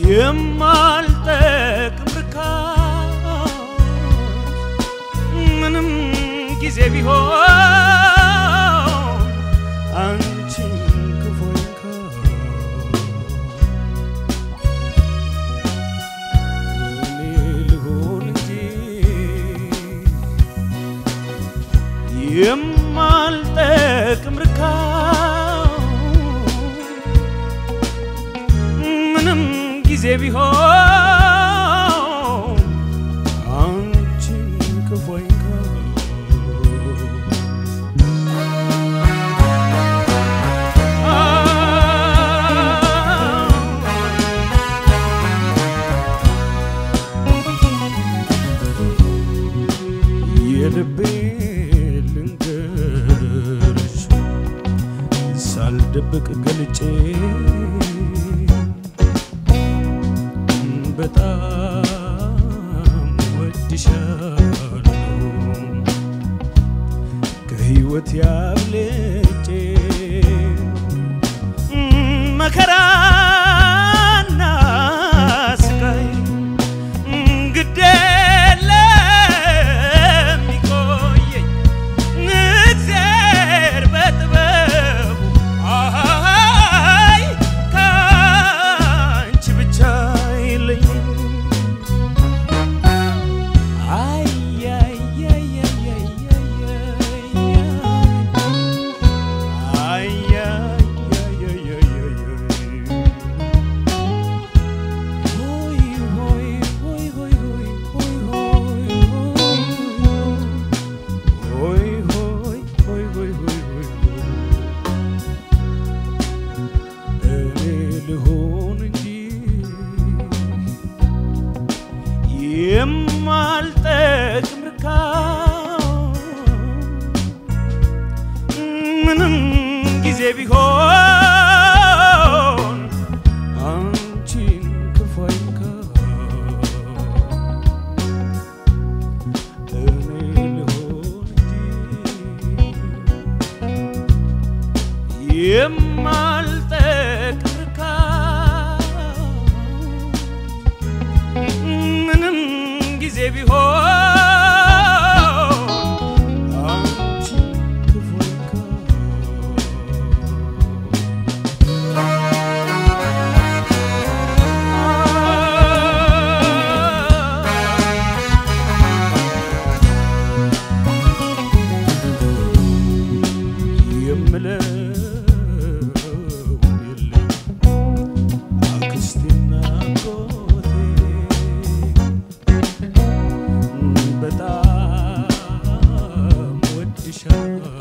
የማልጠቅም ርካሽ ምንም ጊዜ ቢሆን አንቺን ክፉ እኔ ልሆን እንጂ የማልጠቅም ርካሽ ምንም ጊዜ ቢሆን አንቺን ክፉ የልቤ ልንገርሽ ሳልደብቅ ገልጬ በጣም ወድሻለሁ ከህይወት ያብልጬ መከራና ስቃይ ግድ የለም ይቆየኝ እግዚአብሔር በጥበቡ አይ ከአንቺ ብቻ የለኝም አይ አይ አይ አይ አይ አይ የማልጠቅም ርካሽ ምንም ጊዜ ቢሆን አንቺን ክፉ እኔ ልሆን እንጂ የማልጠቅም ርካሽ ምንም ጊዜ ቢሆን አንቺን ክፉ የምለው የለም አክስቴና አጎቴ በጣም ወድሻለሁ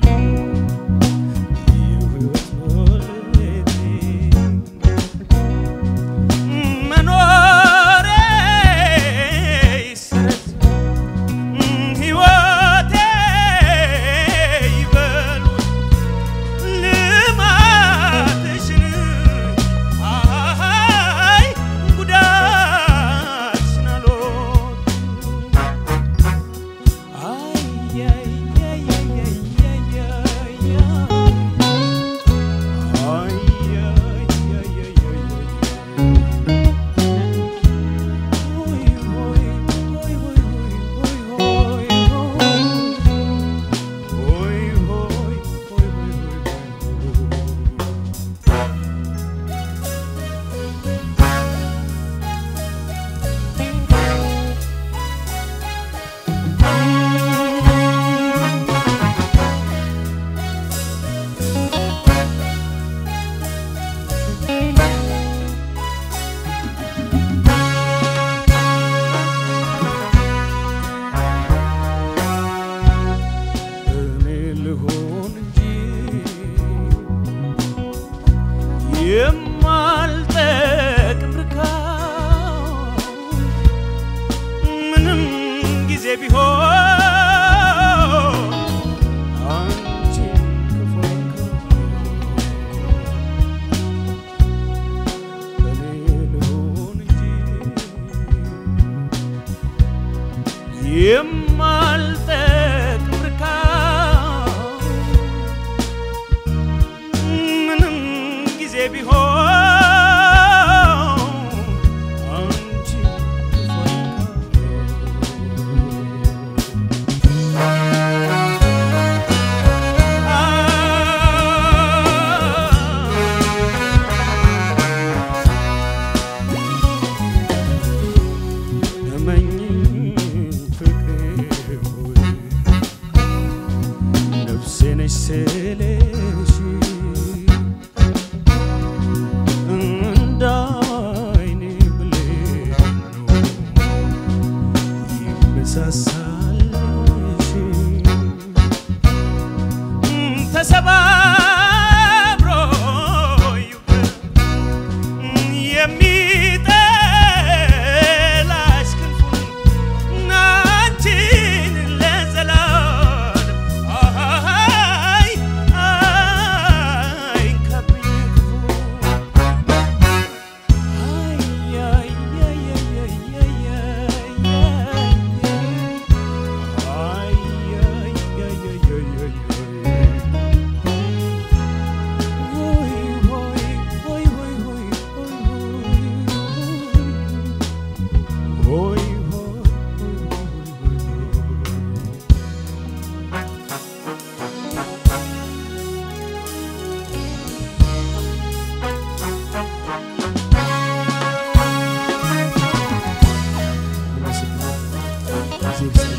የህይወት ባለቤቴ መኖሬ ይሰረት ሕይወቴ ይበሉት ልማትሽን አይ ጉዳትሽን አልወድም አይ አይ አይ አይ አይ አይ አይ አይ አይ እኔ ልሆን እንጂ የማልጠቅም ርካሽ ምንም ጊዜ ቢሆን አንቺን ክፉ እኔ ልሆን እንጂ የማልጠቅም ርካሽ ምንም ጊዜ ቢሆን ይብዛል።